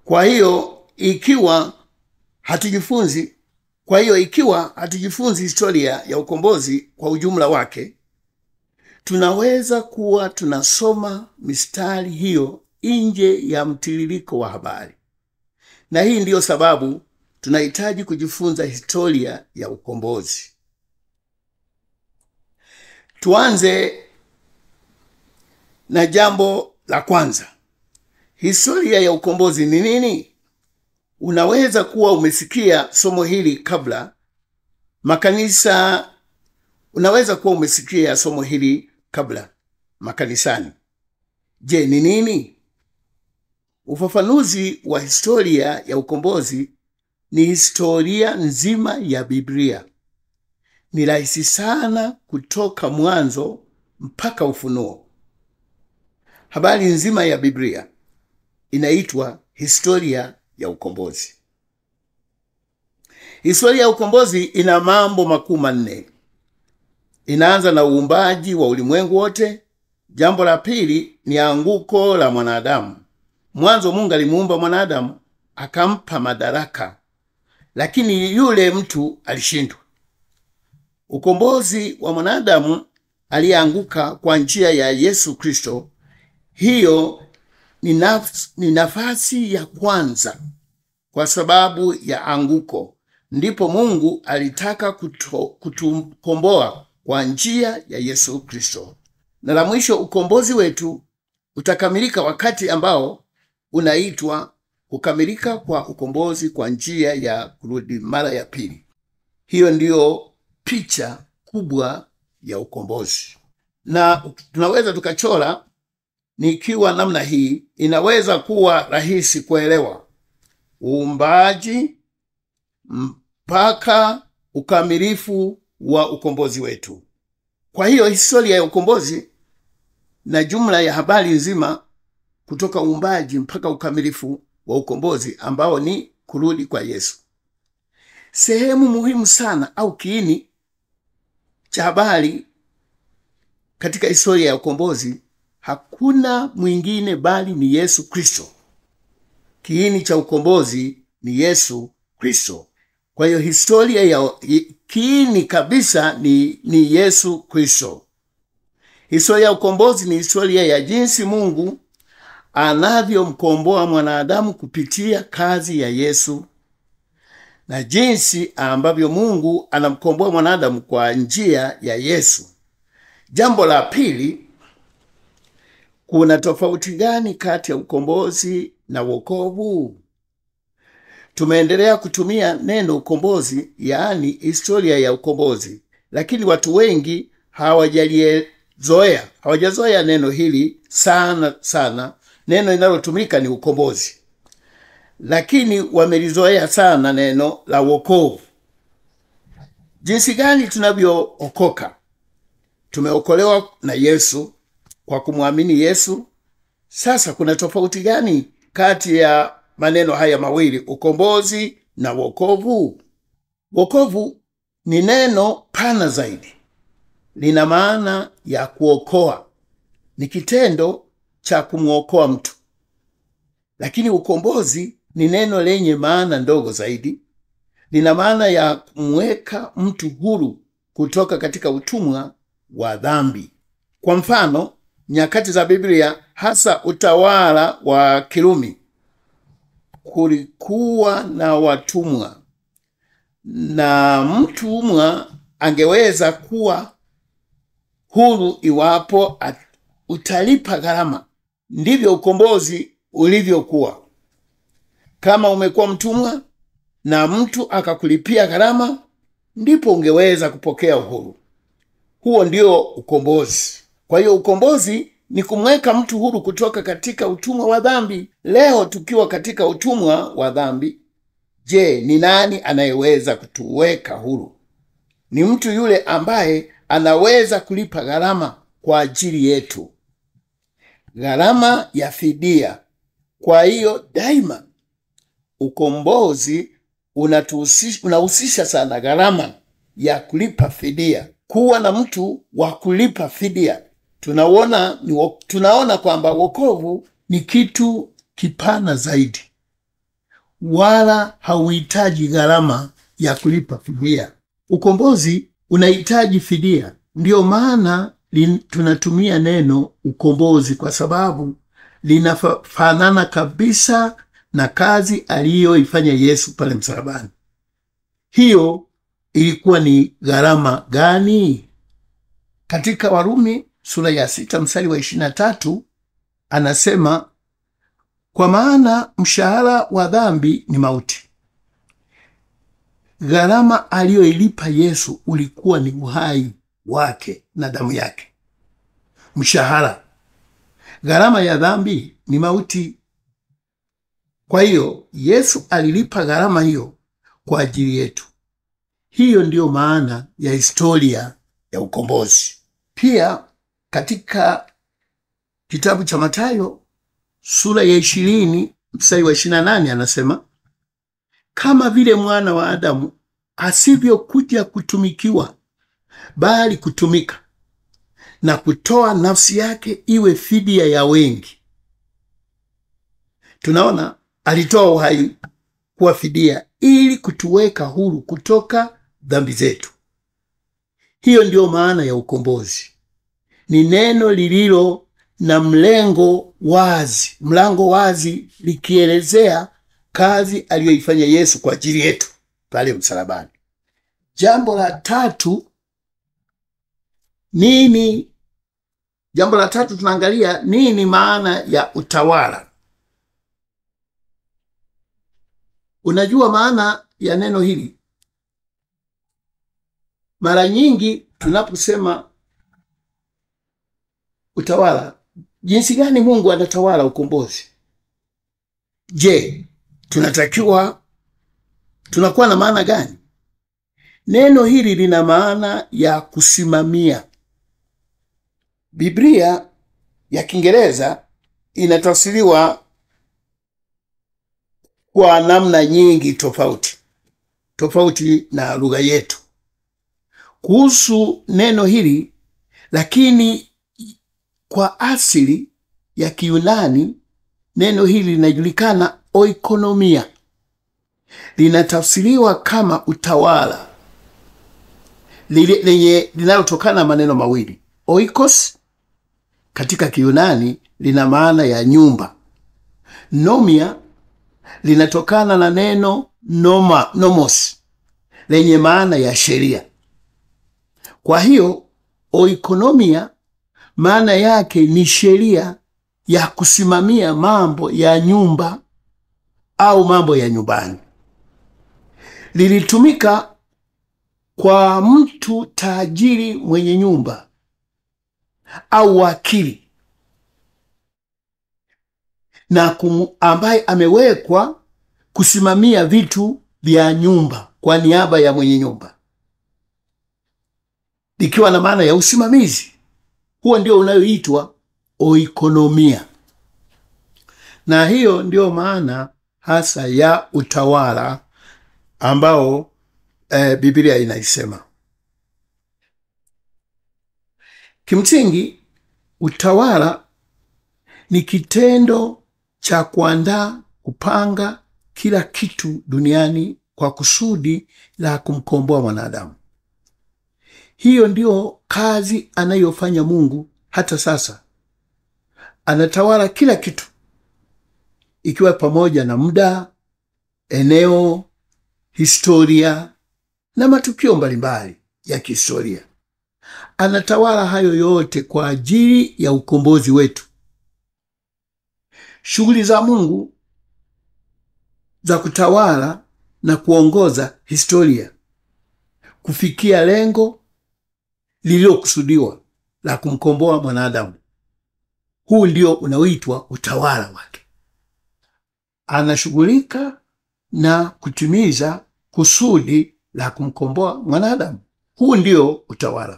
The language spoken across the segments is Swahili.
Kwa hiyo ikiwa hatujifunzi, kwa hiyo ikiwa hatujifunzi historia ya ukombozi kwa ujumla wake, tunaweza kuwa tunasoma mistari hiyo nje ya mtiririko wa habari, na hii ndiyo sababu tunahitaji kujifunza historia ya ukombozi. Tuanze na jambo la kwanza. Historia ya ukombozi ni nini? Unaweza kuwa umesikia somo hili kabla makanisa, unaweza kuwa umesikia somo hili kabla makanisani. Je, ni nini? Ufafanuzi wa historia ya ukombozi ni historia nzima ya Biblia. Ni rahisi sana kutoka mwanzo mpaka Ufunuo. Habari nzima ya Biblia inaitwa historia ya ukombozi. Historia ya ukombozi ina mambo makuu manne. Inaanza na uumbaji wa ulimwengu wote. Jambo la pili ni anguko la mwanadamu. Mwanzo Mungu alimuumba mwanadamu akampa madaraka, lakini yule mtu alishindwa. Ukombozi wa mwanadamu aliyeanguka kwa njia ya Yesu Kristo, hiyo ni nafsi, ni nafasi ya kwanza kwa sababu ya anguko. Ndipo Mungu alitaka kuto, kutukomboa kwa njia ya Yesu Kristo. Na la mwisho, ukombozi wetu utakamilika wakati ambao unaitwa kukamilika kwa ukombozi kwa njia ya kurudi mara ya pili. Hiyo ndiyo picha kubwa ya ukombozi, na tunaweza tukachora nikiwa namna hii, inaweza kuwa rahisi kuelewa uumbaji mpaka ukamilifu wa ukombozi wetu. Kwa hiyo historia ya ukombozi na jumla ya habari nzima kutoka uumbaji mpaka ukamilifu wa ukombozi ambao ni kurudi kwa Yesu. Sehemu muhimu sana au kiini cha habari katika historia ya ukombozi hakuna mwingine bali ni Yesu Kristo. Kiini cha ukombozi ni Yesu Kristo. Kwa hiyo historia ya kiini kabisa ni, ni Yesu Kristo. Historia ya ukombozi ni historia ya jinsi Mungu anavyomkomboa mwanadamu kupitia kazi ya Yesu na jinsi ambavyo Mungu anamkomboa mwanadamu kwa njia ya Yesu. Jambo la pili, kuna tofauti gani kati ya ukombozi na wokovu? Tumeendelea kutumia neno ukombozi, yaani historia ya ukombozi, lakini watu wengi hawajalizoea, hawajazoea neno hili sana sana. Neno linalotumika ni ukombozi, lakini wamelizoea sana neno la wokovu. Jinsi gani tunavyookoka? Tumeokolewa na Yesu kwa kumwamini Yesu. Sasa kuna tofauti gani kati ya maneno haya mawili, ukombozi na wokovu? Wokovu ni neno pana zaidi, lina maana ya kuokoa, ni kitendo cha kumwokoa mtu. Lakini ukombozi ni neno lenye maana ndogo zaidi, lina maana ya kumweka mtu huru kutoka katika utumwa wa dhambi. Kwa mfano, nyakati za Biblia, hasa utawala wa Kirumi, kulikuwa na watumwa, na mtumwa angeweza kuwa huru iwapo utalipa gharama. Ndivyo ukombozi ulivyokuwa. Kama umekuwa mtumwa na mtu akakulipia gharama, ndipo ungeweza kupokea uhuru. Huo ndio ukombozi. Kwa hiyo ukombozi ni kumweka mtu huru kutoka katika utumwa wa dhambi. Leo tukiwa katika utumwa wa dhambi, je, ni nani anayeweza kutuweka huru? Ni mtu yule ambaye anaweza kulipa gharama kwa ajili yetu, gharama ya fidia. Kwa hiyo daima ukombozi unahusisha sana gharama ya kulipa fidia, kuwa na mtu wa kulipa fidia. Tunaona, tunaona kwamba wokovu ni kitu kipana zaidi. wala hauhitaji gharama ya kulipa fidia. Ukombozi unahitaji fidia, ndiyo maana lin- tunatumia neno ukombozi, kwa sababu linafanana kabisa na kazi aliyoifanya Yesu pale msalabani. Hiyo ilikuwa ni gharama gani? Katika Warumi sura ya sita mstari wa ishirini na tatu anasema kwa maana mshahara wa dhambi ni mauti. Gharama aliyoilipa Yesu ulikuwa ni uhai wake na damu yake. Mshahara, gharama ya dhambi ni mauti. Kwa hiyo Yesu alilipa gharama hiyo kwa ajili yetu. Hiyo ndiyo maana ya historia ya ukombozi. Pia katika kitabu cha Mathayo sura ya ishirini mstari wa ishirini na nane anasema kama vile mwana wa Adamu asivyokuja kutumikiwa, bali kutumika na kutoa nafsi yake iwe fidia ya wengi. Tunaona alitoa uhai kuwa fidia ili kutuweka huru kutoka dhambi zetu. Hiyo ndiyo maana ya ukombozi. Ni neno lililo na mlengo wazi, mlango wazi, likielezea kazi aliyoifanya Yesu kwa ajili yetu pale msalabani. Jambo la tatu nini? Jambo la tatu tunaangalia nini maana ya utawala. Unajua maana ya neno hili? Mara nyingi tunaposema utawala, jinsi gani Mungu anatawala ukombozi? Je, tunatakiwa tunakuwa na maana gani? Neno hili lina maana ya kusimamia. Biblia ya Kiingereza inatafsiriwa kwa namna nyingi tofauti tofauti na lugha yetu kuhusu neno hili, lakini kwa asili ya Kiyunani neno hili linajulikana oikonomia, linatafsiriwa kama utawala lile- lenye linalotokana na maneno mawili oikos katika Kiyunani lina maana ya nyumba, nomia linatokana na neno noma, nomos lenye maana ya sheria. Kwa hiyo oikonomia maana yake ni sheria ya kusimamia mambo ya nyumba au mambo ya nyumbani. Lilitumika kwa mtu tajiri mwenye nyumba au wakili na kum, ambaye amewekwa kusimamia vitu vya nyumba kwa niaba ya mwenye nyumba, likiwa na maana ya usimamizi. Huo ndio unayoitwa oikonomia, na hiyo ndiyo maana hasa ya utawala ambao eh, Biblia inaisema. Kimsingi, utawala ni kitendo cha kuandaa, kupanga kila kitu duniani kwa kusudi la kumkomboa mwanadamu. Hiyo ndiyo kazi anayofanya Mungu hata sasa. Anatawala kila kitu, ikiwa pamoja na muda, eneo, historia na matukio mbalimbali ya kihistoria. Anatawala hayo yote kwa ajili ya ukombozi wetu. Shughuli za Mungu za kutawala na kuongoza historia kufikia lengo lililokusudiwa la kumkomboa mwanadamu. Huu ndio unaoitwa utawala wake. Anashughulika na kutimiza kusudi la kumkomboa mwanadamu. Huu ndio utawala.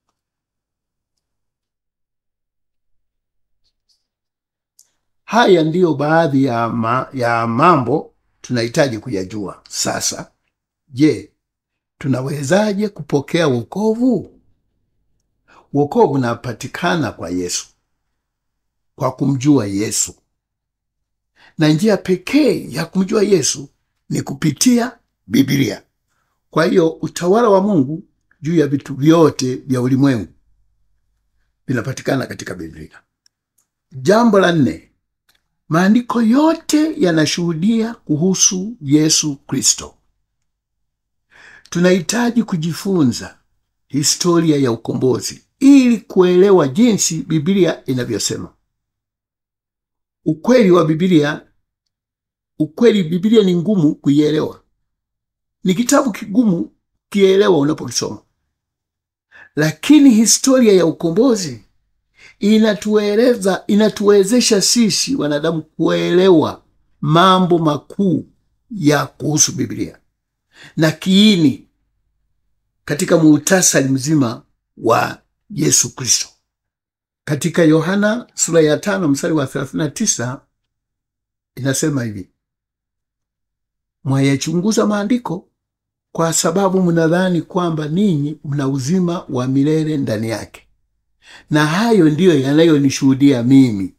Haya ndiyo baadhi ya, ma, ya mambo tunahitaji kuyajua sasa. Je, tunawezaje kupokea wokovu? Wokovu unapatikana kwa Yesu, kwa kumjua Yesu. na njia pekee ya kumjua Yesu ni kupitia Biblia. Kwa hiyo utawala wa Mungu juu ya vitu vyote vya ulimwengu vinapatikana katika Biblia. Jambo la nne, maandiko yote yanashuhudia kuhusu Yesu Kristo. Tunahitaji kujifunza historia ya ukombozi ili kuelewa jinsi Biblia inavyosema. Ukweli wa Biblia, ukweli Biblia ni ngumu kuielewa, ni kitabu kigumu kielewa unapokisoma, lakini historia ya ukombozi inatueleza, inatuwezesha sisi wanadamu kuelewa mambo makuu ya kuhusu Biblia na kiini katika muhtasari mzima wa Yesu Kristo. Katika Yohana sura ya tano mstari wa 39 inasema hivi, mwayachunguza maandiko kwa sababu mnadhani kwamba ninyi mna uzima wa milele ndani yake, na hayo ndiyo yanayonishuhudia mimi.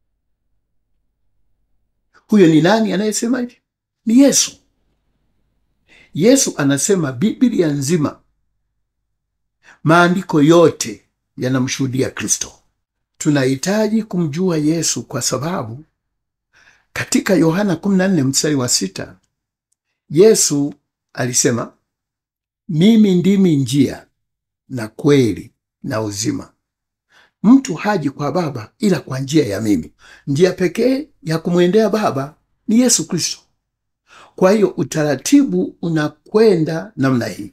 Huyo ni nani anayesema hivi? Ni Yesu. Yesu anasema Biblia nzima, maandiko yote yanamshuhudia Kristo. Tunahitaji kumjua Yesu kwa sababu katika Yohana 14 mstari wa sita Yesu alisema, mimi ndimi njia na kweli na uzima, mtu haji kwa Baba ila kwa njia ya mimi. Njia pekee ya kumwendea Baba ni Yesu Kristo. Kwa hiyo utaratibu unakwenda namna hii.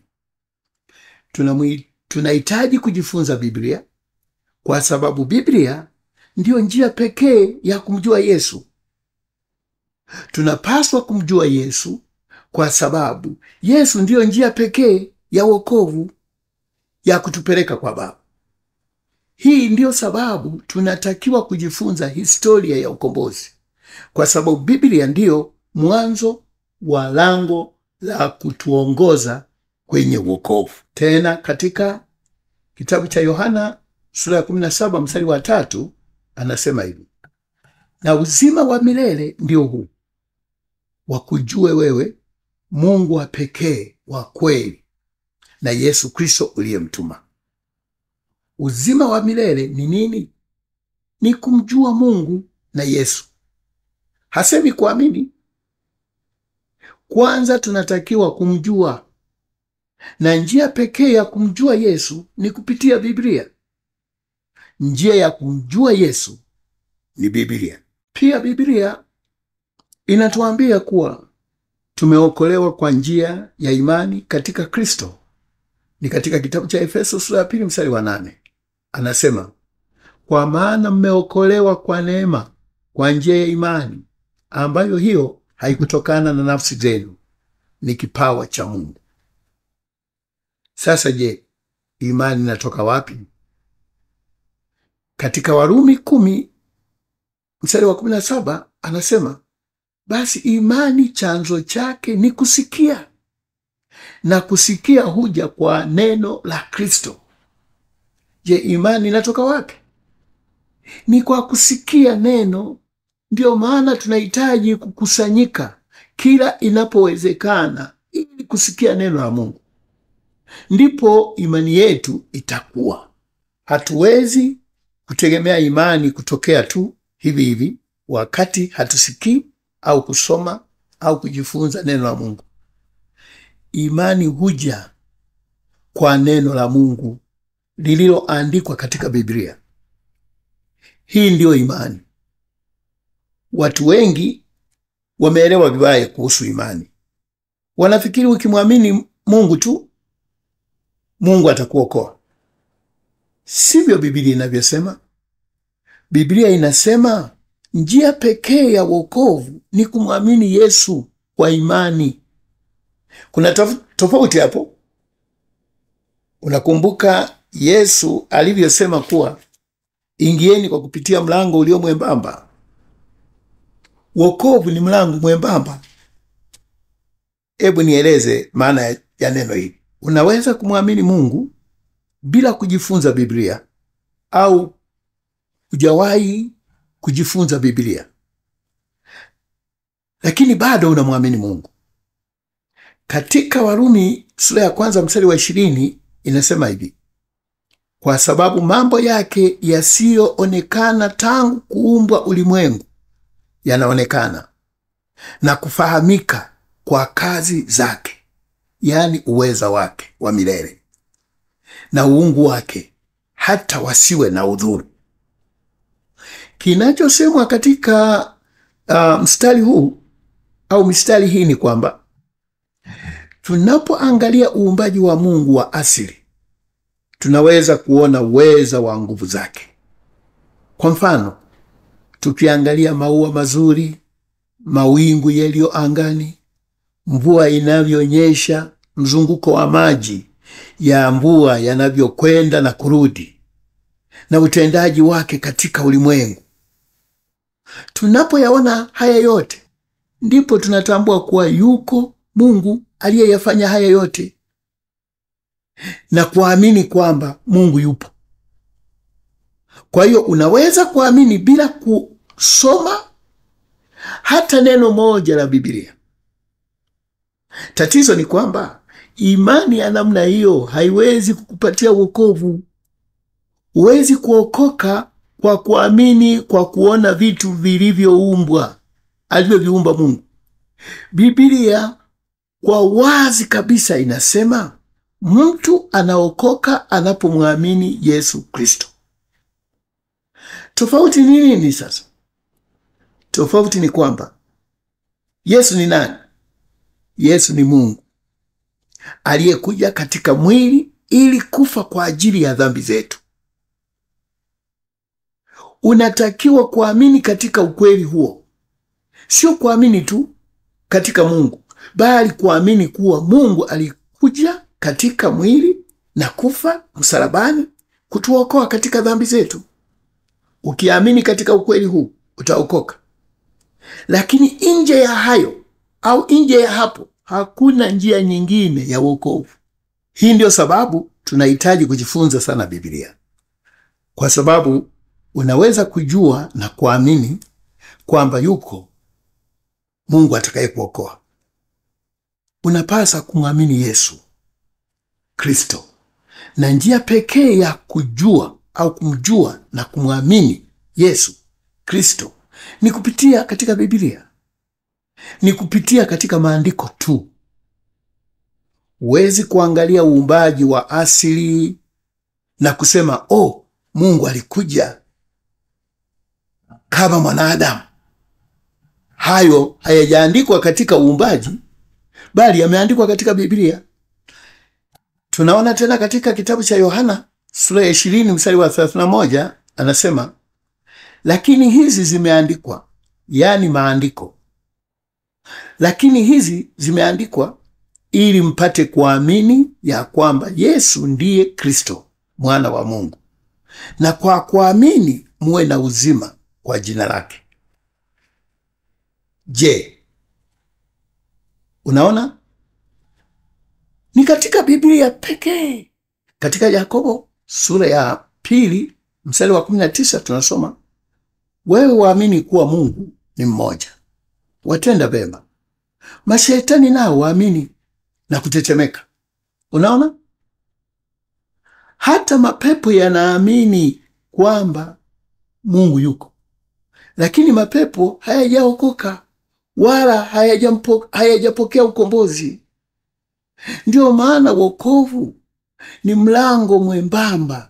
Tunahitaji kujifunza Biblia kwa sababu Biblia ndiyo njia pekee ya kumjua Yesu. Tunapaswa kumjua Yesu kwa sababu Yesu ndiyo njia pekee ya wokovu ya kutupeleka kwa Baba. Hii ndiyo sababu tunatakiwa kujifunza historia ya ukombozi, kwa sababu Biblia ndiyo mwanzo wa lango la kutuongoza kwenye wokovu. Tena katika kitabu cha Yohana sura ya 17 mstari wa tatu anasema hivi, na uzima wa milele ndio huu wakujue wewe Mungu wa pekee wa kweli na Yesu Kristo uliyemtuma. Uzima wa milele ni nini? Ni kumjua Mungu na Yesu. Hasemi kuamini. Kwanza tunatakiwa kumjua, na njia pekee ya kumjua Yesu ni kupitia Biblia. Njia ya kumjua Yesu ni Biblia. Pia Biblia inatuambia kuwa tumeokolewa kwa njia ya imani katika Kristo. Ni katika kitabu cha Efeso sura ya pili mstari wa nane anasema, kwa maana mmeokolewa kwa neema kwa njia ya imani, ambayo hiyo haikutokana na nafsi zenu, ni kipawa cha Mungu. Sasa je, imani inatoka wapi? Katika Warumi kumi mstari wa kumi na saba anasema basi imani chanzo chake ni kusikia, na kusikia huja kwa neno la Kristo. Je, imani inatoka wapi? Ni kwa kusikia neno. Ndiyo maana tunahitaji kukusanyika kila inapowezekana ili kusikia neno la Mungu, ndipo imani yetu itakuwa. Hatuwezi kutegemea imani kutokea tu hivi hivi wakati hatusikii au kusoma au kujifunza neno la Mungu. Imani huja kwa neno la Mungu lililoandikwa katika Biblia. Hii ndiyo imani. Watu wengi wameelewa vibaya kuhusu imani. Wanafikiri ukimwamini Mungu tu Mungu atakuokoa. Sivyo Biblia inavyosema. Biblia inasema njia pekee ya wokovu ni kumwamini Yesu kwa imani. Kuna tofauti hapo. Unakumbuka Yesu alivyosema kuwa ingieni kwa kupitia mlango ulio mwembamba. Wokovu ni mlango mwembamba. Hebu nieleze maana ya neno hili. Unaweza kumwamini Mungu bila kujifunza Biblia au hujawahi kujifunza Biblia. lakini bado unamwamini Mungu. Katika Warumi sura ya kwanza mstari wa ishirini inasema hivi: kwa sababu mambo yake yasiyoonekana tangu kuumbwa ulimwengu yanaonekana na kufahamika kwa kazi zake, yaani uweza wake wa milele na uungu wake, hata wasiwe na udhuru. Kinachosemwa katika uh, mstari huu au mistari hii ni kwamba tunapoangalia uumbaji wa Mungu wa asili tunaweza kuona uweza wa nguvu zake. Kwa mfano, tukiangalia maua mazuri, mawingu yaliyo angani, mvua inavyonyesha, mzunguko wa maji ya mvua yanavyokwenda na kurudi, na utendaji wake katika ulimwengu. Tunapoyaona haya yote, ndipo tunatambua kuwa yuko Mungu aliyeyafanya haya yote na kuamini kwamba Mungu yupo. Kwa hiyo unaweza kuamini bila kusoma hata neno moja la Biblia. Tatizo ni kwamba imani ya namna hiyo haiwezi kukupatia wokovu. Huwezi kuokoka kwa kuamini kwa kuona vitu vilivyoumbwa alivyoviumba Mungu. Biblia kwa wazi kabisa inasema mtu anaokoka anapomwamini Yesu Kristo. Tofauti ni nini sasa? Tofauti ni kwamba Yesu ni nani? Yesu ni Mungu aliyekuja katika mwili ili kufa kwa ajili ya dhambi zetu. Unatakiwa kuamini katika ukweli huo, sio kuamini tu katika Mungu, bali kuamini kuwa Mungu alikuja katika mwili na kufa msalabani kutuokoa katika dhambi zetu. Ukiamini katika ukweli huu utaokoka, lakini nje ya hayo au nje ya hapo hakuna njia nyingine ya wokovu. Hii ndio sababu tunahitaji kujifunza sana Biblia, kwa sababu unaweza kujua na kuamini kwamba yuko Mungu atakaye kuokoa. Unapasa kumwamini Yesu Kristo, na njia pekee ya kujua au kumjua na kumwamini Yesu Kristo ni kupitia katika Biblia, ni kupitia katika maandiko tu. Huwezi kuangalia uumbaji wa asili na kusema oh, Mungu alikuja kama mwanadamu. Hayo hayajaandikwa katika uumbaji, bali yameandikwa katika Biblia. Tunaona tena katika kitabu cha Yohana sura ya ishirini mstari wa thelathini na moja anasema, lakini hizi zimeandikwa, yaani maandiko, lakini hizi zimeandikwa ili mpate kuamini ya kwamba Yesu ndiye Kristo mwana wa Mungu, na kwa kuamini muwe na uzima kwa jina lake. Je, unaona? Ni katika Biblia pekee. Katika Yakobo sura ya pili mstari wa kumi na tisa tunasoma wewe waamini kuwa Mungu ni mmoja, watenda vema. Mashetani nao waamini na kutetemeka. Unaona, hata mapepo yanaamini kwamba Mungu yuko, lakini mapepo hayajaokoka wala hayajapokea ukombozi. Ndiyo maana wokovu ni mlango mwembamba.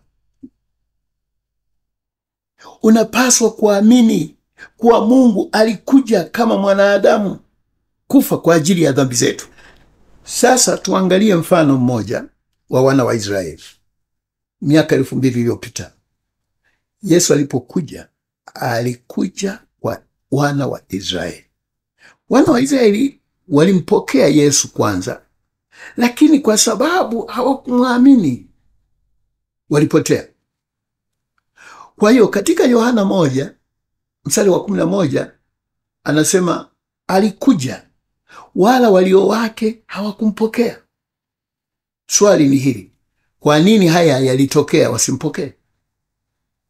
Unapaswa kuamini kuwa Mungu alikuja kama mwanadamu kufa kwa ajili ya dhambi zetu. Sasa tuangalie mfano mmoja wa wana wa Israeli miaka elfu mbili iliyopita. Yesu alipokuja, alikuja kwa wana wa Israeli. Wana wa Israeli walimpokea Yesu kwanza, lakini kwa sababu hawakumwamini walipotea. Kwa hiyo katika Yohana moja mstari wa kumi na moja anasema alikuja wala walio wake hawakumpokea. Swali ni hili, kwa nini haya yalitokea wasimpokee?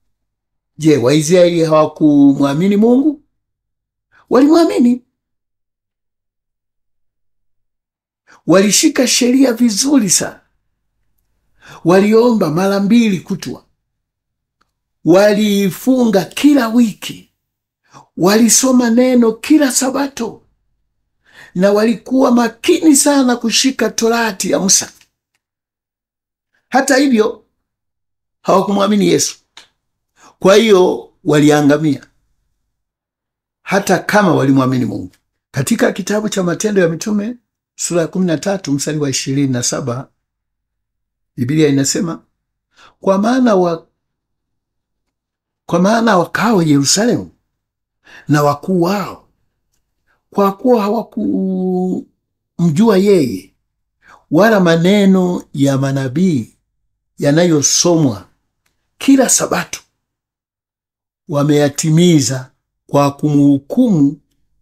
Je, Waisraeli hawakumwamini Mungu? Walimwamini, walishika sheria vizuri sana, waliomba mara mbili kutwa, walifunga kila wiki, walisoma neno kila Sabato na walikuwa makini sana kushika torati ya Musa. Hata hivyo hawakumwamini Yesu, kwa hiyo waliangamia, hata kama walimwamini Mungu. Katika kitabu cha Matendo ya Mitume sura ya kumi na tatu mstari wa ishirini na saba Biblia inasema kwa maana wa, kwa maana wakao Yerusalemu na wakuu wao kwa kuwa hawakumjua yeye wala maneno ya manabii yanayosomwa kila Sabato, wameyatimiza kwa kumhukumu,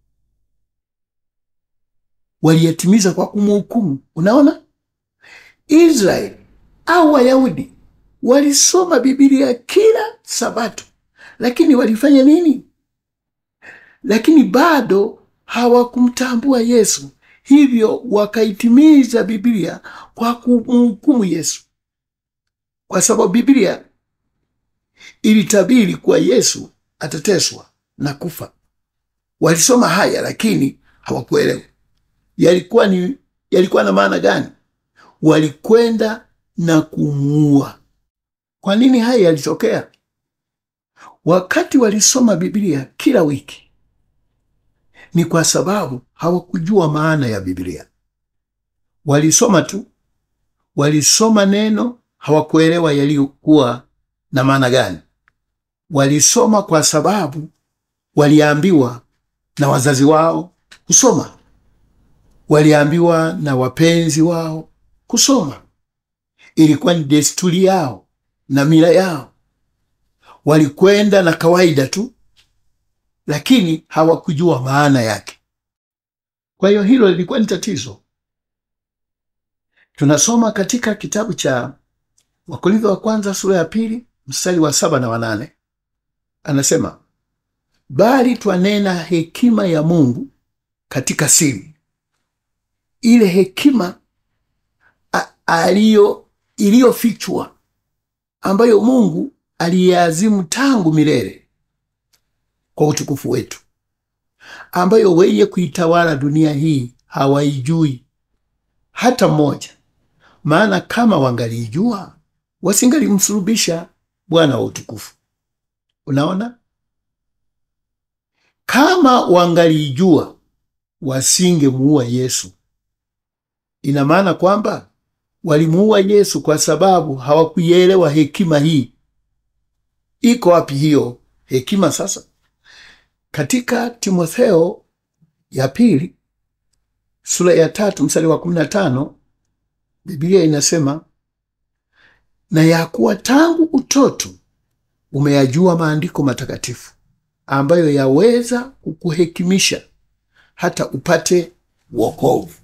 waliyatimiza kwa kumhukumu. Unaona, Israeli au Wayahudi walisoma Biblia kila Sabato, lakini walifanya nini? Lakini bado hawakumtambua Yesu, hivyo wakaitimiza Biblia kwa kumhukumu Yesu, kwa sababu Biblia ilitabiri kuwa Yesu atateswa na kufa. Walisoma haya lakini hawakuelewa yalikuwa ni yalikuwa na maana gani. Walikwenda na kumuua. Kwa nini haya yalitokea? Wakati walisoma Biblia kila wiki ni kwa sababu hawakujua maana ya Biblia. Walisoma tu, walisoma neno, hawakuelewa yaliyokuwa na maana gani. Walisoma kwa sababu waliambiwa na wazazi wao kusoma, waliambiwa na wapenzi wao kusoma. Ilikuwa ni desturi yao na mila yao. Walikwenda na kawaida tu lakini hawakujua maana yake. Kwa hiyo hilo lilikuwa ni tatizo. Tunasoma katika kitabu cha Wakorintho wa kwanza sura ya pili mstari wa saba na wanane anasema, bali twanena hekima ya Mungu katika siri, ile hekima aliyo iliyofichwa ambayo Mungu aliyeazimu tangu milele kwa utukufu wetu, ambayo wenye kuitawala dunia hii hawaijui hata mmoja. Maana kama wangaliijua wasingalimsulubisha Bwana wa utukufu. Unaona, kama wangaliijua wasingemuua Yesu. Ina maana kwamba walimuua Yesu kwa sababu hawakuielewa hekima hii. Iko wapi hiyo hekima sasa? Katika Timotheo ya pili sura ya tatu mstari wa kumi na tano Biblia inasema, na ya kuwa tangu utoto umeyajua maandiko matakatifu ambayo yaweza kukuhekimisha hata upate wokovu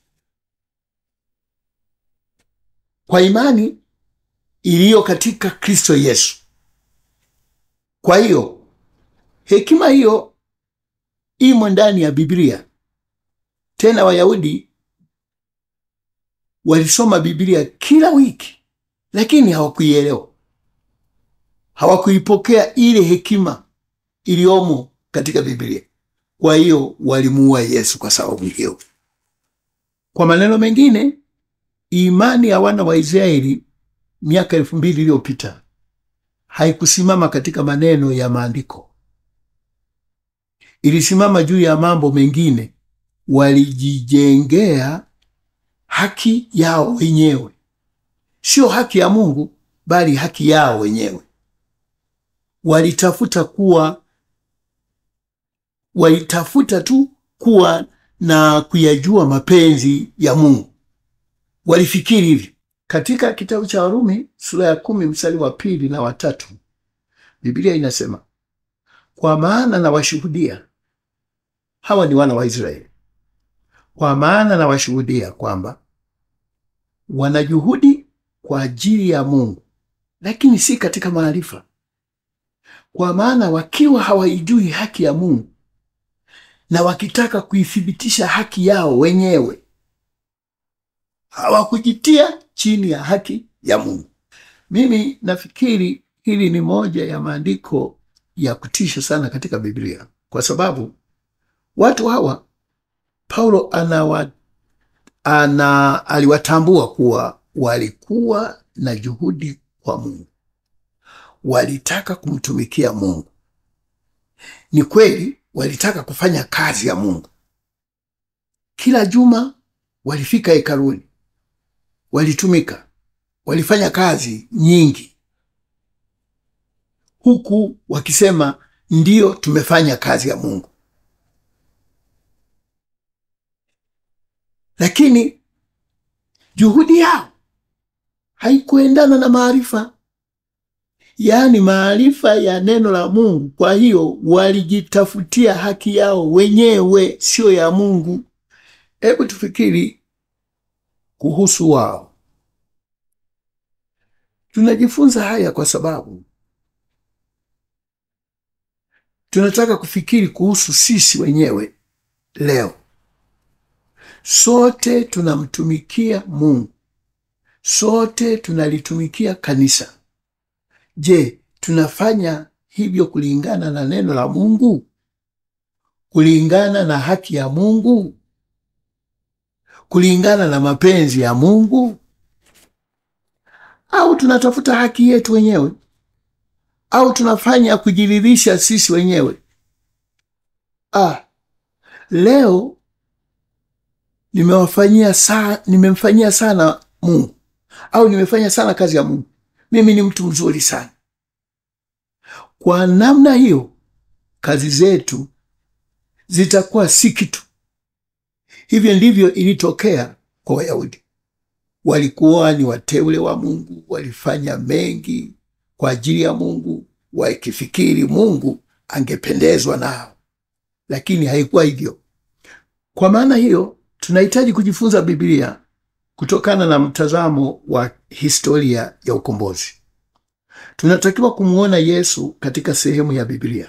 kwa imani iliyo katika Kristo Yesu. Kwa hiyo hekima hiyo imo ndani ya Biblia. Tena Wayahudi walisoma Biblia kila wiki, lakini hawakuielewa, hawakuipokea ile hekima iliyomo katika Biblia. Kwa hiyo walimuua Yesu kwa sababu hiyo. Kwa maneno mengine, imani ya wana wa Israeli miaka elfu mbili iliyopita haikusimama katika maneno ya maandiko, ilisimama juu ya mambo mengine. Walijijengea haki yao wenyewe, sio haki ya Mungu, bali haki yao wenyewe. Walitafuta kuwa walitafuta tu kuwa na kuyajua mapenzi ya Mungu, walifikiri hivyo. Katika kitabu cha Warumi sura ya kumi mstari wa pili na watatu Biblia inasema, kwa maana na washuhudia, hawa ni wana wa Israeli, kwa maana na washuhudia kwamba wanajuhudi kwa ajili ya Mungu, lakini si katika maarifa. Kwa maana wakiwa hawaijui haki ya Mungu na wakitaka kuithibitisha haki yao wenyewe, hawakujitia chini ya haki ya Mungu. Mimi nafikiri hili ni moja ya maandiko ya kutisha sana katika Biblia, kwa sababu watu hawa Paulo anawa, ana, aliwatambua kuwa walikuwa na juhudi kwa Mungu, walitaka kumtumikia Mungu. Ni kweli walitaka kufanya kazi ya Mungu. Kila juma walifika hekaluni, walitumika, walifanya kazi nyingi, huku wakisema ndiyo, tumefanya kazi ya Mungu. Lakini juhudi yao haikuendana na maarifa, yaani maarifa ya neno la Mungu. Kwa hiyo walijitafutia haki yao wenyewe, sio ya Mungu. Hebu tufikiri kuhusu wao. Tunajifunza haya kwa sababu tunataka kufikiri kuhusu sisi wenyewe leo. Sote tunamtumikia Mungu, sote tunalitumikia kanisa. Je, tunafanya hivyo kulingana na neno la Mungu, kulingana na haki ya Mungu, kulingana na mapenzi ya Mungu, au tunatafuta haki yetu wenyewe, au tunafanya kujiridhisha sisi wenyewe? Ah, leo nimewafanyia sa, nimemfanyia sana Mungu au nimefanya sana kazi ya Mungu, mimi ni mtu mzuri sana. Kwa namna hiyo kazi zetu zitakuwa si kitu. Hivyo ndivyo ilitokea kwa Wayahudi. Walikuwa ni wateule wa Mungu, walifanya mengi kwa ajili ya Mungu, wakifikiri Mungu angependezwa nao, lakini haikuwa hivyo. Kwa maana hiyo tunahitaji kujifunza Biblia kutokana na mtazamo wa historia ya ukombozi. Tunatakiwa kumwona Yesu katika sehemu ya Biblia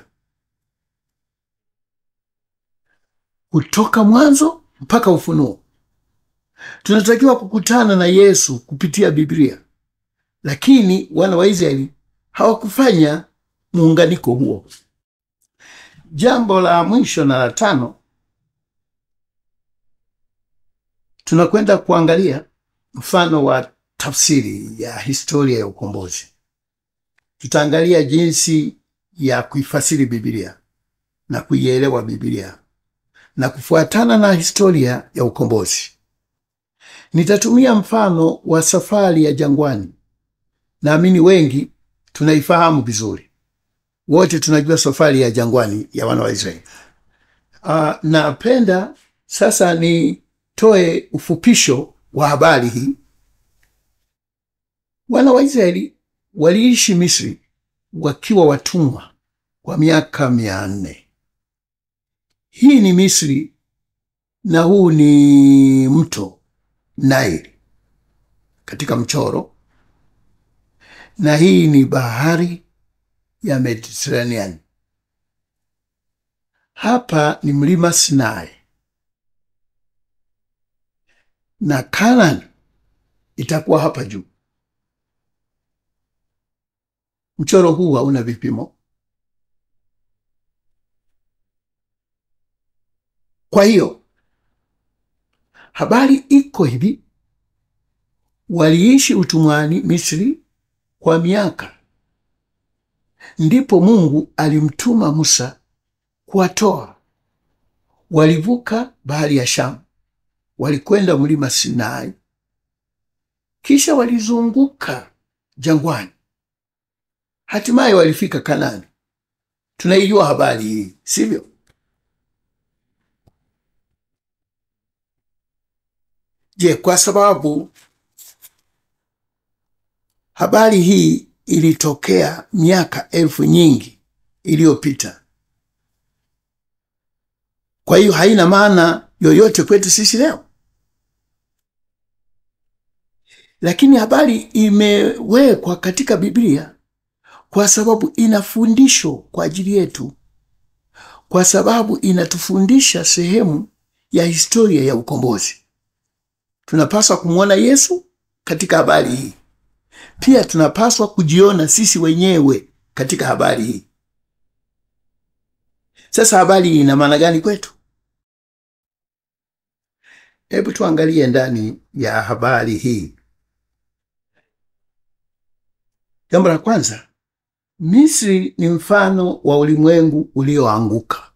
kutoka mwanzo mpaka Ufunuo. Tunatakiwa kukutana na Yesu kupitia Biblia, lakini wana wa Israeli hawakufanya muunganiko huo. Jambo la mwisho na la tano tunakwenda kuangalia mfano wa tafsiri ya historia ya ukombozi. Tutaangalia jinsi ya kuifasiri Biblia na kuielewa Biblia na kufuatana na historia ya ukombozi. Nitatumia mfano wa safari ya jangwani. Naamini wengi tunaifahamu vizuri, wote tunajua safari ya jangwani ya wana wa Israeli. Uh, napenda sasa ni toe ufupisho wa habari hii. Wana wa Israeli waliishi Misri wakiwa watumwa kwa miaka mia nne. Hii ni Misri na huu ni mto Naili katika mchoro, na hii ni bahari ya Mediterranean. Hapa ni mlima Sinai na Kanani itakuwa hapa juu. Mchoro huu hauna vipimo. Kwa hiyo habari iko hivi: waliishi utumwani Misri kwa miaka, ndipo Mungu alimtuma Musa kuwatoa. Walivuka bahari ya Shamu, walikwenda mlima Sinai, kisha walizunguka jangwani, hatimaye walifika Kanani. Tunaijua habari hii, sivyo? Je, kwa sababu habari hii ilitokea miaka elfu nyingi iliyopita, kwa hiyo haina maana yoyote kwetu sisi leo? Lakini habari imewekwa katika Biblia kwa sababu ina fundisho kwa ajili yetu, kwa sababu inatufundisha sehemu ya historia ya ukombozi. tunapaswa kumwona Yesu katika habari hii. Pia tunapaswa kujiona sisi wenyewe katika habari hii. Sasa habari hii ina maana gani kwetu? Hebu tuangalie ndani ya habari hii. Jambo la kwanza, Misri ni mfano wa ulimwengu ulioanguka.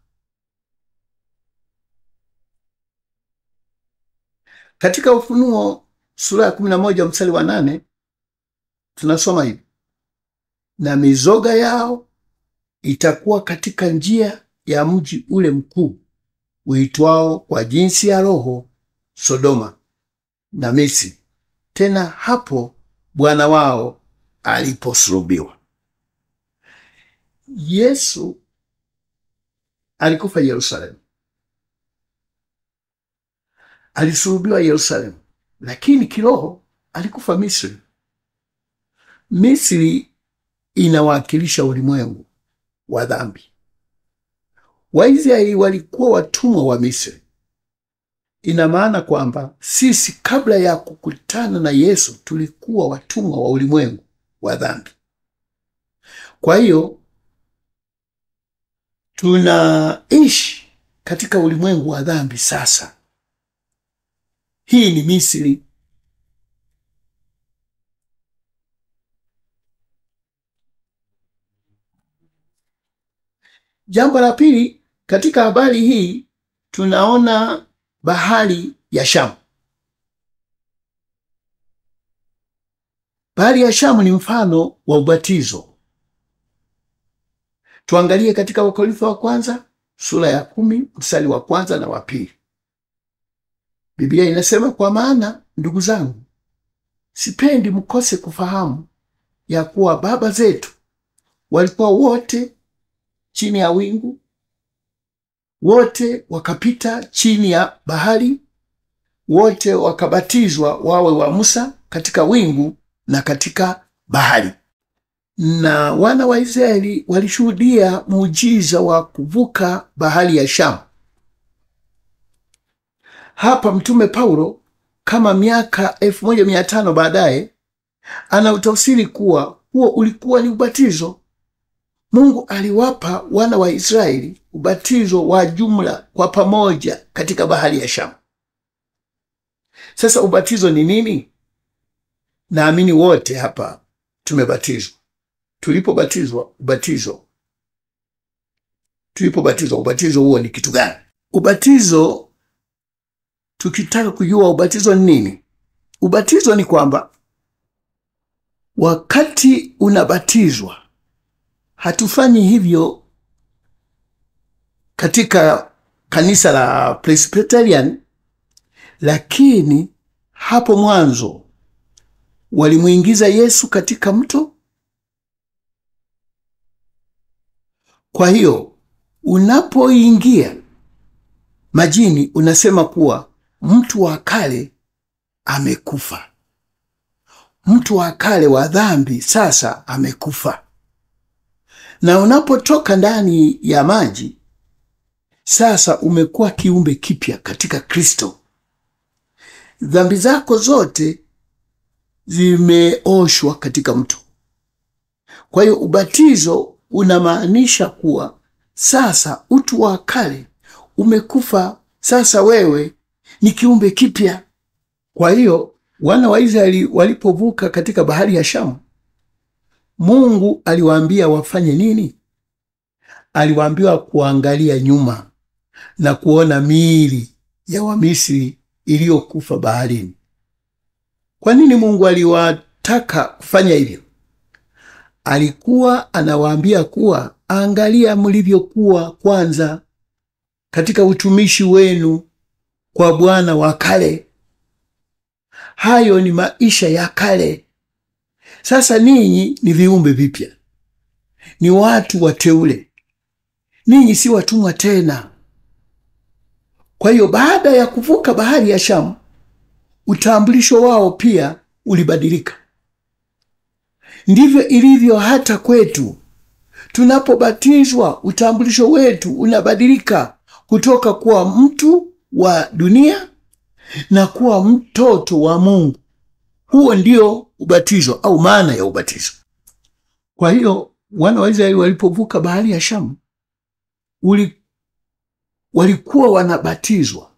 Katika Ufunuo sura ya kumi na moja mstari wa nane tunasoma hivi: na mizoga yao itakuwa katika njia ya mji ule mkuu uitwao kwa jinsi ya roho Sodoma na Misri, tena hapo Bwana wao aliposulubiwa. Yesu alikufa Yerusalemu, alisulubiwa Yerusalemu, lakini kiroho alikufa Misri. Misri inawakilisha ulimwengu wa dhambi. Waisraeli walikuwa watumwa wa Misri. Ina maana kwamba sisi kabla ya kukutana na Yesu tulikuwa watumwa wa ulimwengu wa dhambi. Kwa hiyo tunaishi katika ulimwengu wa dhambi sasa. Hii ni Misri. Jambo la pili, katika habari hii tunaona bahari ya Shamu. Bahari ya Shamu ni mfano wa ubatizo. Tuangalie katika Wakorintho wa kwanza sura ya kumi mstari wa kwanza na wa pili. Biblia inasema, kwa maana ndugu zangu, sipendi mkose kufahamu ya kuwa baba zetu walikuwa wote chini ya wingu, wote wakapita chini ya bahari, wote wakabatizwa wawe wa Musa katika wingu na katika bahari. Na wana wa Israeli walishuhudia muujiza wa kuvuka bahari ya Shamu. Hapa Mtume Paulo kama miaka elfu moja mia tano baadaye anautafsiri kuwa huo ulikuwa ni ubatizo. Mungu aliwapa wana wa Israeli ubatizo wa jumla kwa pamoja katika bahari ya Shamu. Sasa ubatizo ni nini? Naamini wote hapa tumebatizwa. Tulipobatizwa ubatizo, tulipobatizwa ubatizo huo ni kitu gani? Ubatizo, tukitaka kujua ubatizo ni nini, ubatizo ni kwamba wakati unabatizwa, hatufanyi hivyo katika kanisa la Presbyterian, lakini hapo mwanzo walimwingiza Yesu katika mto. Kwa hiyo unapoingia majini, unasema kuwa mtu wa kale amekufa, mtu wa kale wa dhambi sasa amekufa. Na unapotoka ndani ya maji, sasa umekuwa kiumbe kipya katika Kristo. Dhambi zako zote zimeoshwa katika mto. Kwa hiyo ubatizo unamaanisha kuwa sasa utu wa kale umekufa, sasa wewe ni kiumbe kipya. Kwa hiyo wana wa Israeli walipovuka katika bahari ya Shamu, Mungu aliwaambia wafanye nini? Aliwaambiwa kuangalia nyuma na kuona miili ya Wamisri iliyokufa baharini. Kwa nini Mungu aliwataka kufanya hivyo? Alikuwa anawaambia kuwa angalia mlivyokuwa kwanza katika utumishi wenu kwa Bwana wa kale. Hayo ni maisha ya kale. Sasa ninyi ni viumbe vipya, ni watu wateule, ninyi si watumwa tena. Kwa hiyo baada ya kuvuka bahari ya Shamu, utambulisho wao pia ulibadilika. Ndivyo ilivyo hata kwetu. Tunapobatizwa, utambulisho wetu unabadilika kutoka kuwa mtu wa dunia na kuwa mtoto wa Mungu. Huo ndio ubatizo au maana ya ubatizo. Kwa hiyo wana wa Israeli walipovuka bahari ya Shamu uli, walikuwa wanabatizwa.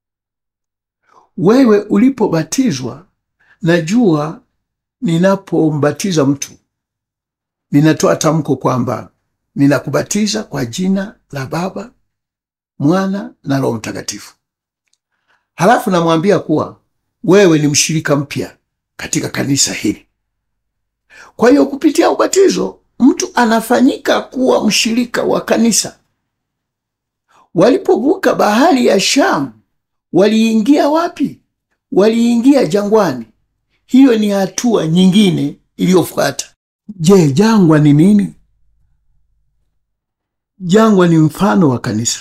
Wewe ulipobatizwa, najua ninapombatiza mtu ninatoa tamko kwamba ninakubatiza kwa jina la Baba, Mwana na Roho Mtakatifu. Halafu namwambia kuwa wewe ni mshirika mpya katika kanisa hili. Kwa hiyo kupitia ubatizo mtu anafanyika kuwa mshirika wa kanisa. Walipovuka bahari ya Shamu waliingia wapi? Waliingia jangwani. Hiyo ni hatua nyingine iliyofuata. Je, jangwa ni nini? Jangwa ni mfano wa kanisa.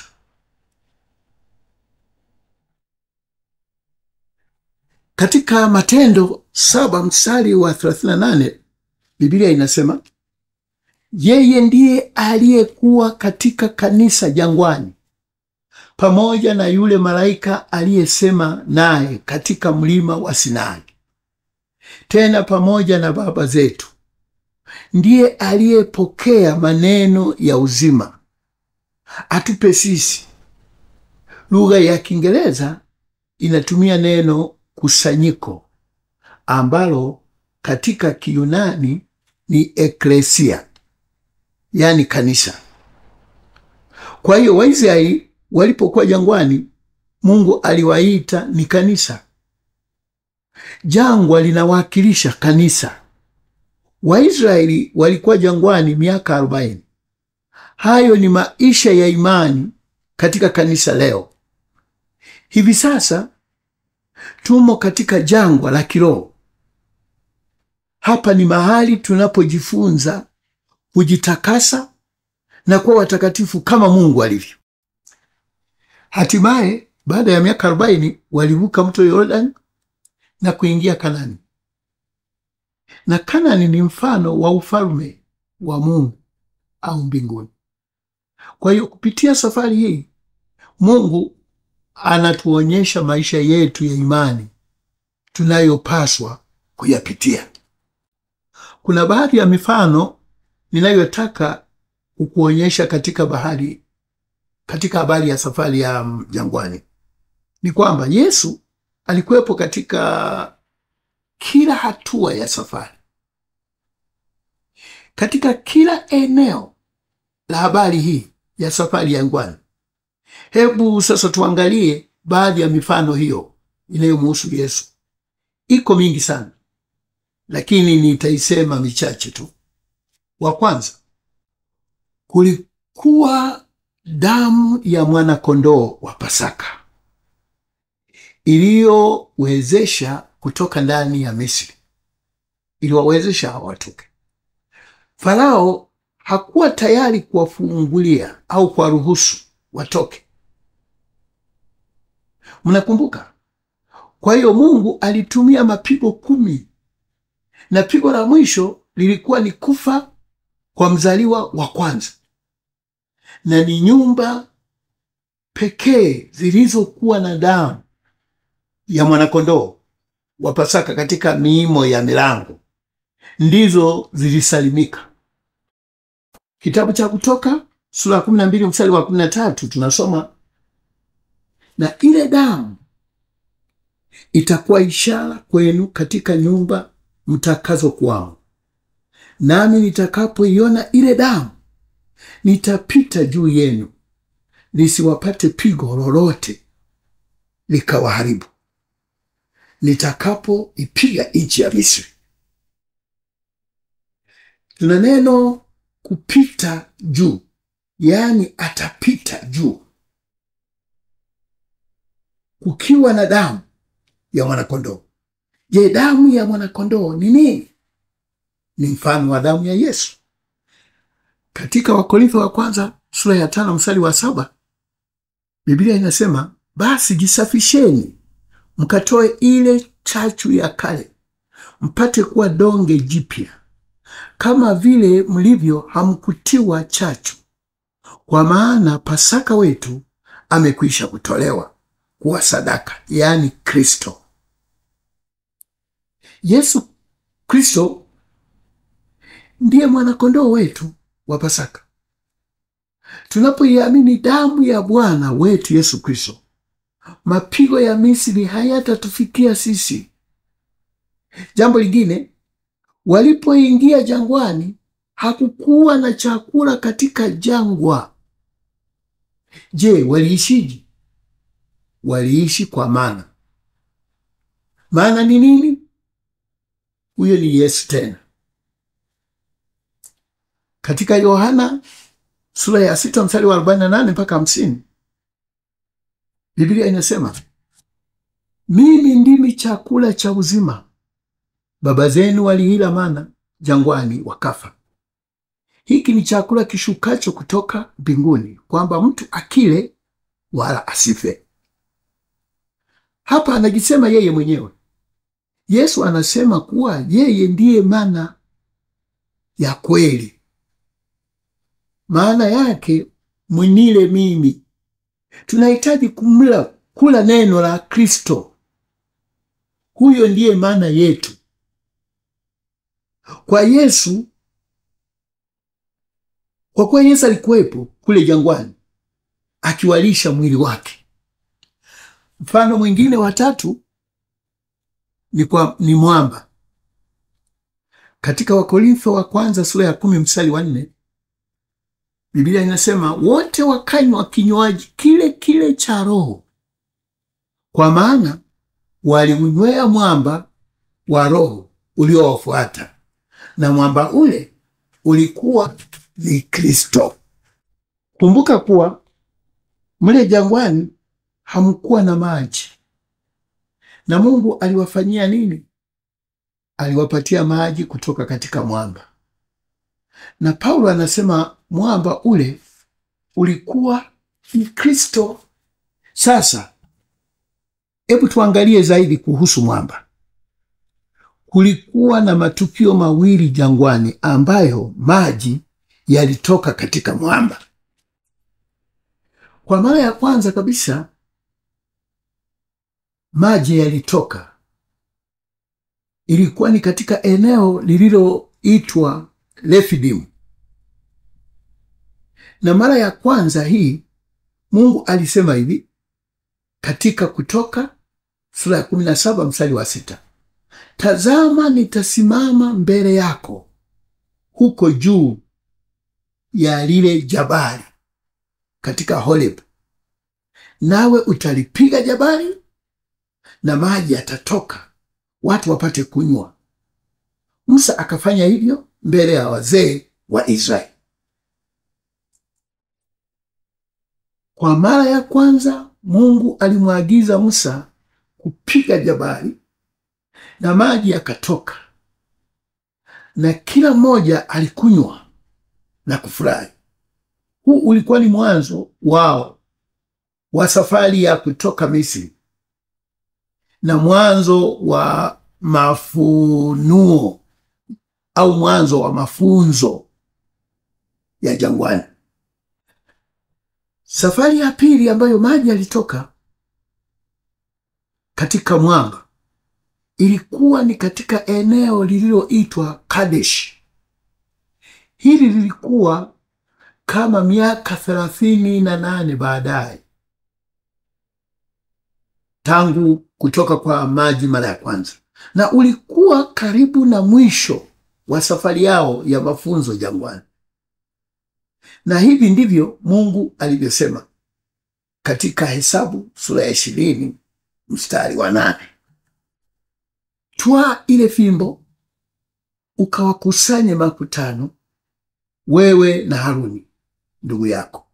Katika Matendo saba mstari wa 38 Biblia inasema yeye ndiye aliyekuwa katika kanisa jangwani pamoja na yule malaika aliyesema naye katika mlima wa Sinai, tena pamoja na baba zetu ndiye aliyepokea maneno ya uzima atupe sisi. Lugha ya Kiingereza inatumia neno kusanyiko ambalo katika Kiyunani ni eklesia, yaani kanisa. Kwa hiyo Waisraeli walipokuwa jangwani, Mungu aliwaita ni kanisa. Jangwa linawakilisha kanisa. Waisraeli walikuwa jangwani miaka arobaini. Hayo ni maisha ya imani katika kanisa leo. Hivi sasa tumo katika jangwa la kiroho. Hapa ni mahali tunapojifunza kujitakasa na kuwa watakatifu kama Mungu alivyo. Hatimaye baada ya miaka arobaini walivuka mto Yordani na kuingia Kanani na Kanani ni mfano wa ufalme wa Mungu au mbinguni. Kwa hiyo kupitia safari hii Mungu anatuonyesha maisha yetu ya imani tunayopaswa kuyapitia. Kuna baadhi ya mifano ninayotaka kukuonyesha katika bahari, katika habari ya safari ya jangwani. Ni kwamba Yesu alikuwepo katika kila hatua ya safari, katika kila eneo la habari hii ya safari ya jangwani. Hebu sasa tuangalie baadhi ya mifano hiyo inayomuhusu Yesu. Iko mingi sana, lakini nitaisema michache tu. Wa kwanza, kulikuwa damu ya mwana-kondoo wa Pasaka iliyowezesha kutoka ndani ya Misri, iliwawezesha watoke. Farao hakuwa tayari kuwafungulia au kuwaruhusu watoke. Mnakumbuka? Kwa hiyo Mungu alitumia mapigo kumi, na pigo la mwisho lilikuwa ni kufa kwa mzaliwa wa kwanza, na ni nyumba pekee zilizokuwa na damu ya mwanakondoo wa Pasaka katika miimo ya milango ndizo zilisalimika. Kitabu cha Kutoka sura ya kumi na mbili mstari wa kumi na tatu tunasoma, na ile damu itakuwa ishara kwenu katika nyumba mtakazo kwao, nami nitakapoiona ile damu nitapita juu yenu, lisiwapate pigo lolote likawaharibu nitakapoipiga nchi ya Misri. Tuna neno kupita juu, yaani atapita juu, kukiwa na damu ya mwanakondoo. Je, damu ya mwanakondoo ni nini? Ni mfano wa damu ya Yesu. Katika Wakorintho wa kwanza sura ya tano mstari wa saba Biblia inasema basi jisafisheni mkatoe ile chachu ya kale, mpate kuwa donge jipya, kama vile mlivyo hamkutiwa chachu, kwa maana Pasaka wetu amekwisha kutolewa. kuwa sadaka, yaani Kristo. Yesu Kristo ndiye mwanakondoo wetu wa Pasaka. Tunapoiamini damu ya Bwana wetu Yesu Kristo, mapigo ya Misri hayatatufikia sisi. Jambo lingine, walipoingia jangwani, hakukuwa na chakula katika jangwa. Je, waliishije? Waliishi kwa mana. Maana ni nini? Huyo ni Yesu tena. Katika Yohana sura ya sita mstari wa arobaini na nane mpaka hamsini Biblia inasema mimi ndimi chakula cha uzima, baba zenu waliila mana jangwani wakafa. Hiki ni chakula kishukacho kutoka mbinguni, kwamba mtu akile wala asife. Hapa anajisema yeye mwenyewe. Yesu anasema kuwa yeye ndiye mana ya kweli. Maana yake mwinile mimi. Tunahitaji kumla kula neno la Kristo. Huyo ndiye maana yetu. Kwa Yesu, kwa kuwa Yesu alikuwepo kule jangwani akiwalisha mwili wake. Mfano mwingine wa tatu ni, kwa, ni mwamba katika Wakorintho wa kwanza sura ya kumi mstari wa nne Biblia inasema wote wakanywa kinywaji kile kile cha Roho, kwa maana waliunywea mwamba wa Roho uliowafuata, na mwamba ule ulikuwa ni Kristo. Kumbuka kuwa mle jangwani hamkuwa na maji, na Mungu aliwafanyia nini? Aliwapatia maji kutoka katika mwamba, na Paulo anasema mwamba ule ulikuwa ni Kristo. Sasa hebu tuangalie zaidi kuhusu mwamba. Kulikuwa na matukio mawili jangwani ambayo maji yalitoka katika mwamba. Kwa mara ya kwanza kabisa maji yalitoka, ilikuwa ni katika eneo lililoitwa Refidimu na mara ya kwanza hii Mungu alisema hivi katika Kutoka sura ya kumi na saba mstari wa sita tazama, nitasimama mbele yako huko juu ya lile jabali katika Horeb, nawe utalipiga jabali na maji yatatoka, watu wapate kunywa. Musa akafanya hivyo mbele ya wazee wa Israeli. Kwa mara ya kwanza Mungu alimwagiza Musa kupiga jabali na maji yakatoka, na kila mmoja alikunywa na kufurahi. Huu ulikuwa ni mwanzo wao wa safari ya kutoka Misri na mwanzo wa mafunuo au mwanzo wa mafunzo ya jangwani. Safari ya pili ambayo maji yalitoka katika mwamba ilikuwa ni katika eneo lililoitwa Kadesh. Hili lilikuwa kama miaka thelathini na nane baadaye tangu kutoka kwa maji mara ya kwanza, na ulikuwa karibu na mwisho wa safari yao ya mafunzo jangwani. Na hivi ndivyo Mungu alivyosema katika Hesabu sura ya ishirini mstari wa nane twaa ile fimbo ukawakusanye makutano, wewe na Haruni ndugu yako,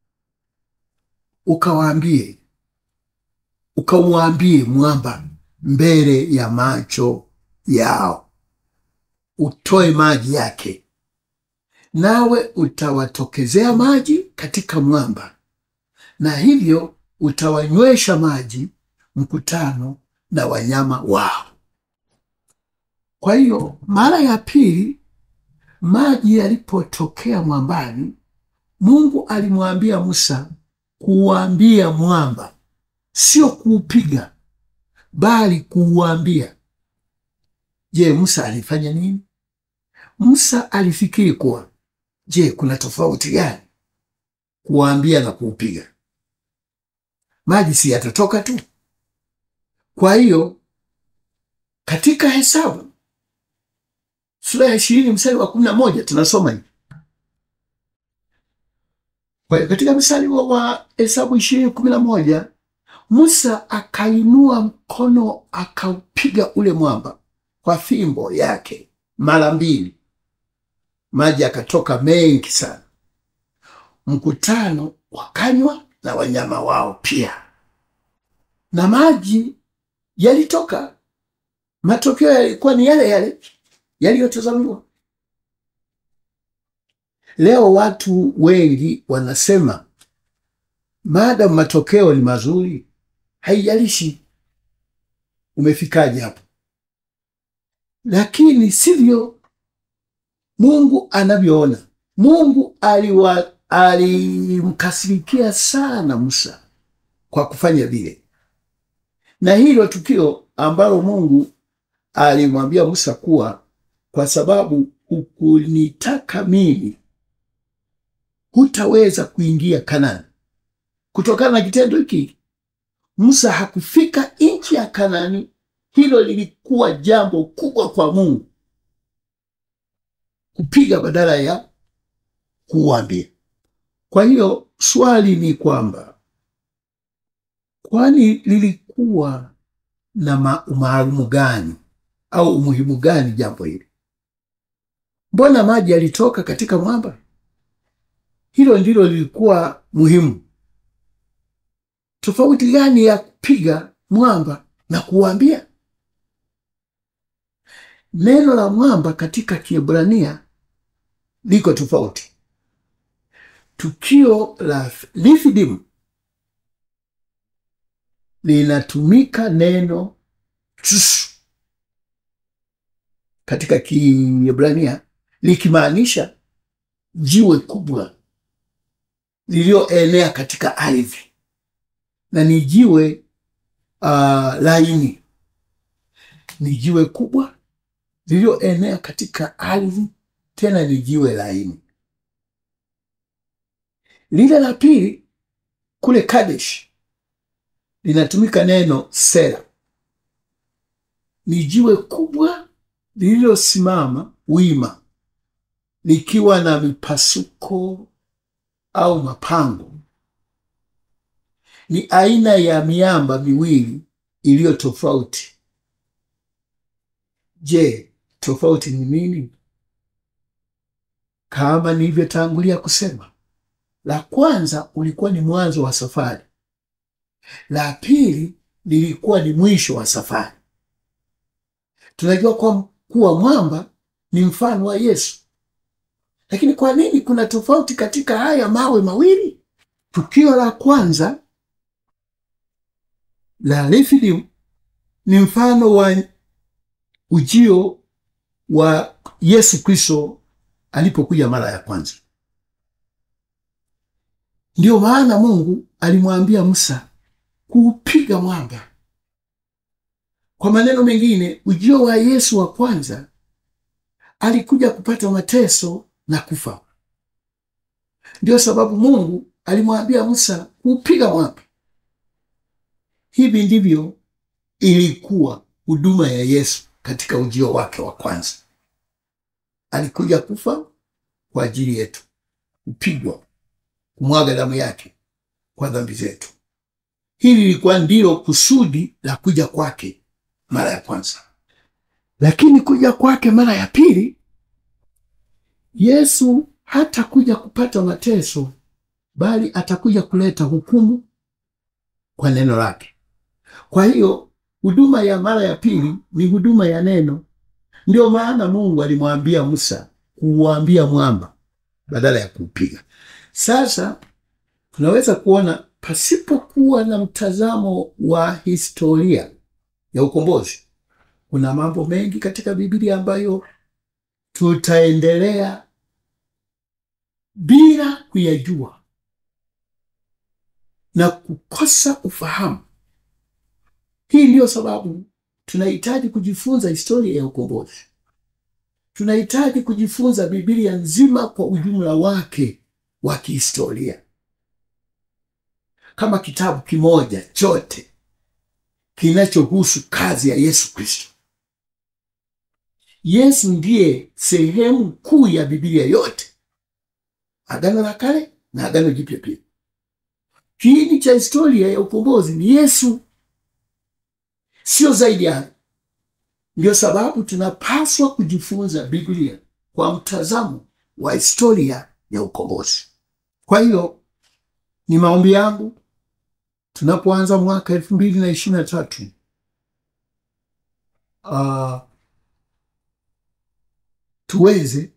ukawaambie ukamwambie mwamba mbele ya macho yao, utoe maji yake, nawe utawatokezea maji katika mwamba, na hivyo utawanywesha maji mkutano na wanyama wao. Kwa hiyo mara ya pili maji yalipotokea mwambani, Mungu alimwambia Musa kuwaambia mwamba sio kuupiga, bali kuuambia. Je, Musa alifanya nini? Musa alifikiri kuwa, je, kuna tofauti gani kuwaambia na kuupiga? Maji si yatatoka tu? Kwa hiyo katika Hesabu sura ya ishirini mstari wa kumi na moja tunasoma hivi. Kwa hiyo katika mstari wa Hesabu ishirini kumi na moja Musa akainua mkono akaupiga ule mwamba kwa fimbo yake mara mbili, maji akatoka mengi sana. Mkutano wakanywa na wanyama wao pia, na maji yalitoka. Matokeo yalikuwa ni yale yale yaliyotazamiwa. Leo watu wengi wanasema maadamu matokeo ni mazuri, haijalishi umefikaje hapo, lakini sivyo Mungu anavyoona. Mungu aliwa alimkasirikia sana Musa kwa kufanya vile, na hilo tukio ambalo Mungu alimwambia Musa kuwa kwa sababu hukunitaka mimi hutaweza kuingia Kanani. Kutokana na kitendo hiki, Musa hakufika nchi ya Kanani. Hilo lilikuwa jambo kubwa kwa Mungu kupiga badala ya kuwaambia. Kwa hiyo swali ni kwamba kwani lilikuwa na umaalumu gani au umuhimu gani jambo hili? Mbona maji yalitoka katika mwamba? Hilo ndilo lilikuwa muhimu. Tofauti gani ya kupiga mwamba na kuwaambia? Neno la mwamba katika Kiebrania liko tofauti. Tukio la Refidim linatumika neno tsusu katika Kiebrania likimaanisha jiwe kubwa lililoenea katika ardhi, na ni jiwe uh, laini. Ni jiwe kubwa lililoenea katika ardhi, tena ni jiwe laini. Lile la pili kule Kadesh linatumika neno sera, ni jiwe kubwa lililosimama wima likiwa na mipasuko au mapango. Ni aina ya miamba miwili iliyo tofauti. Je, tofauti ni nini? Kama nilivyotangulia kusema, la kwanza ulikuwa ni mwanzo wa safari, la pili lilikuwa ni mwisho wa safari. Tunajua kwa kuwa mwamba ni mfano wa Yesu, lakini kwa nini kuna tofauti katika haya mawe mawili? Tukio la kwanza la Refidim ni mfano wa ujio wa Yesu Kristo alipokuja mara ya kwanza. Ndiyo maana Mungu alimwambia Musa kuupiga mwamba. Kwa maneno mengine, ujio wa Yesu wa kwanza alikuja kupata mateso na kufa. Ndiyo sababu Mungu alimwambia Musa kuupiga mwamba. Hivi ndivyo ilikuwa huduma ya Yesu katika ujio wake wa kwanza. Alikuja kufa kwa ajili yetu, kupigwa, kumwaga damu yake kwa dhambi zetu. Hili lilikuwa ndilo kusudi la kuja kwake mara ya kwanza, lakini kuja kwake mara ya pili, Yesu hatakuja kupata mateso, bali atakuja kuleta hukumu kwa neno lake. Kwa hiyo huduma ya mara ya pili ni huduma ya neno. Ndio maana Mungu alimwambia Musa kuuambia mwamba badala ya kuupiga. Sasa tunaweza kuona pasipokuwa na mtazamo wa historia ya ukombozi, kuna mambo mengi katika Biblia ambayo tutaendelea bila kuyajua na kukosa ufahamu Hii ndiyo sababu tunahitaji kujifunza historia ya ukombozi. Tunahitaji kujifunza Biblia nzima kwa ujumla wake wa kihistoria kama kitabu kimoja chote kinachohusu kazi ya Yesu Kristo. Yesu ndiye sehemu kuu ya Biblia yote, Agano la Kale na Agano Jipya pia. Kiini cha historia ya ukombozi ni Yesu, sio zaidi ya. Ndio sababu tunapaswa kujifunza Biblia kwa mtazamo wa historia ya ukombozi. Kwa hiyo ni maombi yangu tunapoanza mwaka elfu mbili na ishirini na tatu uh, tuweze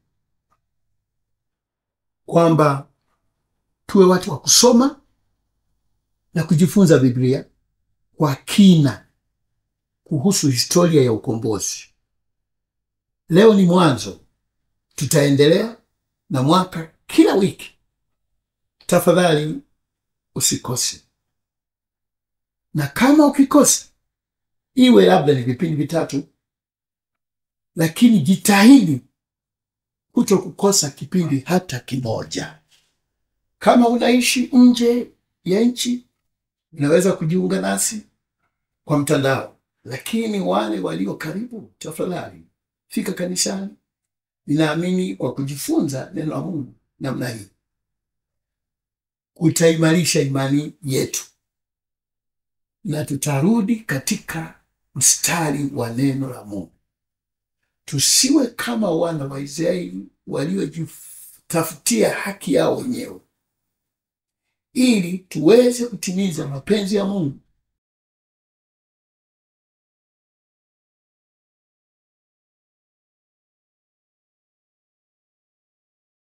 kwamba tuwe watu wa kusoma na kujifunza Biblia kwa kina kuhusu historia ya ukombozi. Leo ni mwanzo, tutaendelea na mwaka kila wiki. Tafadhali usikose, na kama ukikosa, iwe labda ni vipindi vitatu, lakini jitahidi kuto kukosa kipindi hata kimoja. Kama unaishi nje ya nchi, unaweza kujiunga nasi kwa mtandao, lakini wale walio karibu, tafadhali fika kanisani. Ninaamini kwa kujifunza neno la Mungu namna hii utaimarisha imani yetu na tutarudi katika mstari wa neno la Mungu. Tusiwe kama wana wa Israeli waliojitafutia haki yao wenyewe, ili tuweze kutimiza mapenzi ya Mungu